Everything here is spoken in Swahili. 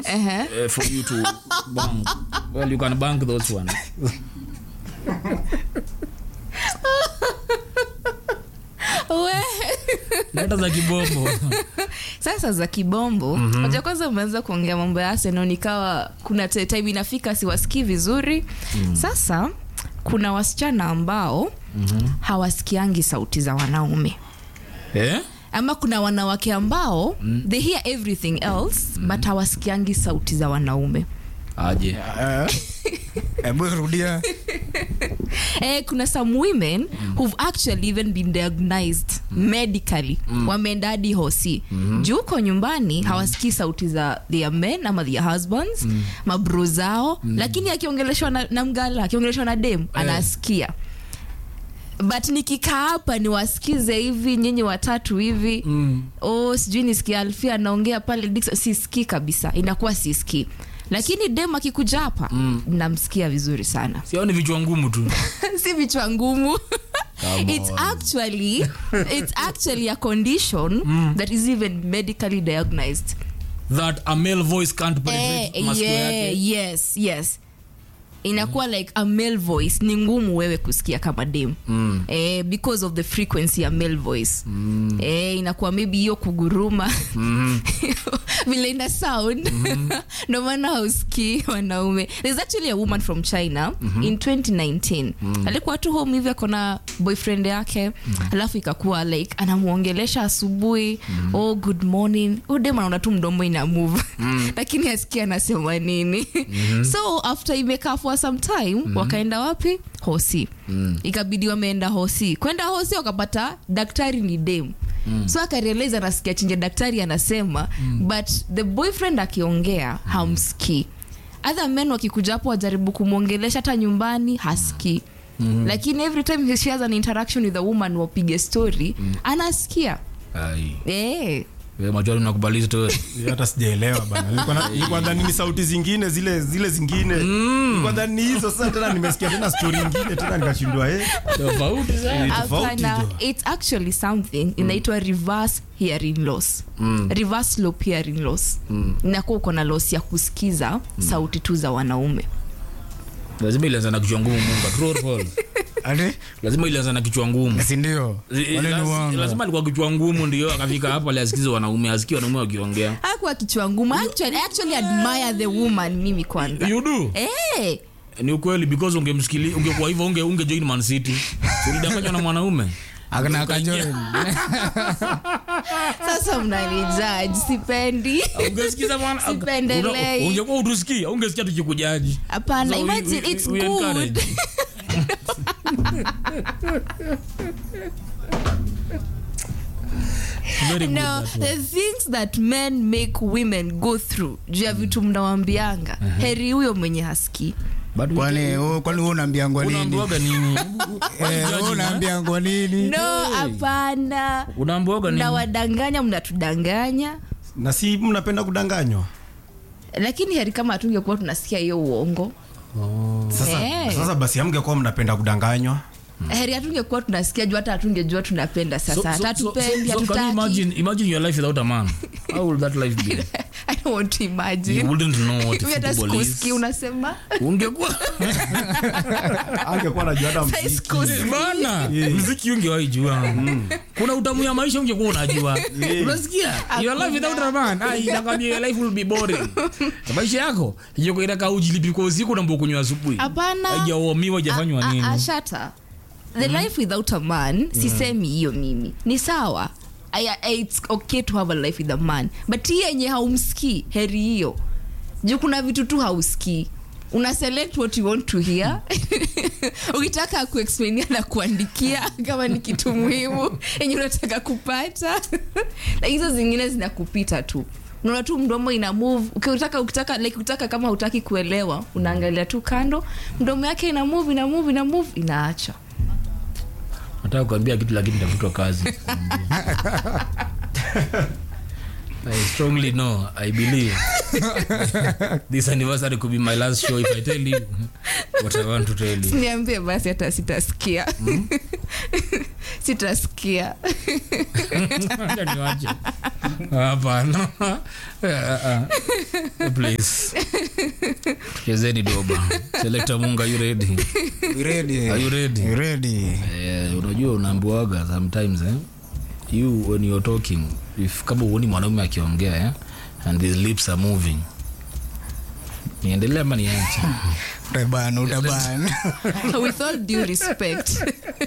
Uh-huh. uh, for you to bank. Well, you can bank those ones. We. Leta za kibombo. sasa za kibombo mm-hmm. moja kwanza umeanza kuongea mambo ya arsenal nikawa kuna te- time inafika siwasikii vizuri mm. sasa kuna wasichana ambao mm-hmm. hawasikiangi sauti za wanaume Eh? ama kuna wanawake ambao mm. they hear everything else mm. but hawasikiangi sauti za wanaume Aje. hebu rudia eh, kuna some women mm. who've actually even been diagnosed mm. medically mm. wameenda hadi hosi mm-hmm. juu huko nyumbani mm. hawasikii sauti za their men ama their husbands mm. mabro zao mm. lakini akiongeleshwa na, na mgala akiongeleshwa na dem anasikia but nikikaa hapa niwasikize hivi nyinyi watatu hivi mm. oh, sijui nisikia alfia anaongea pale Dickson, sisikii kabisa inakuwa sisikii lakini dem akikuja hapa mm. namsikia vizuri sana Sioni vichwa ngumu tu. si vichwa ngumu Come it's on. actually it's actually a condition that is even medically diagnosed That a male voice can't eh, penetrate masikio yeah, yake. yes yes inakuwa like a male voice ni ngumu wewe kusikia kama dem mm. eh, because of the frequency ya male voice mm. eh, inakuwa maybe hiyo kuguruma mm. vile ina sound ndo maana hausikii wanaume there's actually a woman from china mm-hmm. in 2019 mm. alikuwa tu home hivi akona boyfriend yake mm. alafu ikakuwa like anamwongelesha asubuhi mm. oh good morning udem anaona tu mdomo ina move mm. lakini asikia anasema nini mm-hmm. so after imekaa for some time mm-hmm. wakaenda wapi hosi mm. ikabidi wameenda hosi kwenda hosi wakapata daktari ni dem Mm. so akarealize anasikia chenye daktari anasema mm. but the boyfriend akiongea mm. hamsikii other men wakikuja hapo wajaribu kumwongelesha hata nyumbani hasikii mm. lakini every time she has an interaction with a woman wapige story mm. anasikia Ai. eh. Wewe machwari unakubali story. hata sijaelewa bana Nilikuwa na- nilikuwa dhani ni sauti zingine zile zile zingine Nilikuwa dhani ni hizo sasa tena nimesikia tena story ingine tena nikashindwa eh Tofauti sana. Ni tofauti Hapana, jo. it's actually something inaitwa reverse hearing loss reverse loop hearing loss inakuwa uko na loss ya kusikiza sauti tu za wanaume Lazima ilianza na kichwa ngumu Mungu. True or false? ati Lazima ilianza na kichwa ngumu. si ndio Eh, wale ni laz- uongo lazima alikuwa kichwa ngumu ndio akafika hapo aliasikiza wanaume asikie wanaume wakiongea hakuwa kichwa ngumu actually, I actually admire the woman mimi kwanza you do eh, ni ukweli because ungemsikili ungekuwa hivyo unge unge join man city ulidanganywa na mwanaume akana akajoin sasa mnanijaji sipendi ungesikiza bwana Sipendelei. Una- ungekuwa utusikia ungesikia tukikujaji hapana So we- imagine we- it's we good encourage. Very good, no that one. the things that men make women go through juu ya vitu mnawambianga heri huyo mwenye hasikii But we- kwani wewe- kwani wewe unaambiangwa nini unaambiwaga nini Eh, wewe unaambiangwa nini no hapana unaambiwaga nini mnawadanganya mnatudanganya na si mnapenda kudanganywa lakini heri kama hatungekuwa tunasikia hiyo uongo sasa, Eh. sasa basi amngekuwa mnapenda kudanganywa heri hatungekuwa tunasikia juu hata hatungejua tunapenda sasa hata hatupendi so, can you hatutaki imagine, imagine your life without a man how will that life be I don't want to you imagine wouldn't know what Mimi hata football sikusikii is unasema ungekuwa angekuwa najua hata Sasa mziki. sikusikii. bana mziki ungewahi jua kuna utamu ya maisha ungekuwa unajua unasikia your life without a man ah, inakwambia your life will be boring maisha yako yoko inaka ujilipi kwa usiku na mbokunywa asubuhi hapana haijaomiwa hajafanywa A- a- nini a- shata the life without a man sisemi hiyo mimi ni sawa I, I, it's okay to have a life with a man but hii yenye haumsikii heri hiyo juu kuna vitu tu hausikii una select what you want to hear ukitaka kuexplainia na kuandikia kama ni kitu muhimu yenye unataka kupata na hizo zingine zinakupita tu unaona tu mdomo ina move ukitaka ukitaka like ukitaka kama hutaki kuelewa unaangalia tu kando mdomo yake ina move ina move ina move inaacha nataka kuambia kitu lakini tafutwa kazi I strongly know, I believe this anniversary could be my last show if I tell you what I want to tell you. niambie basi hata sitasikia sitasikia Acha niwache. hapana Eh, eh, eh. please chezeni doba selekta munga you ready We ready? Are you ready? We ready? Eh, unajua unaambiwaga sometimes eh? you when you're talking if kama uoni mwanaume akiongea eh? and his lips are moving niendelea ama niache Utabana, utabana. with all due respect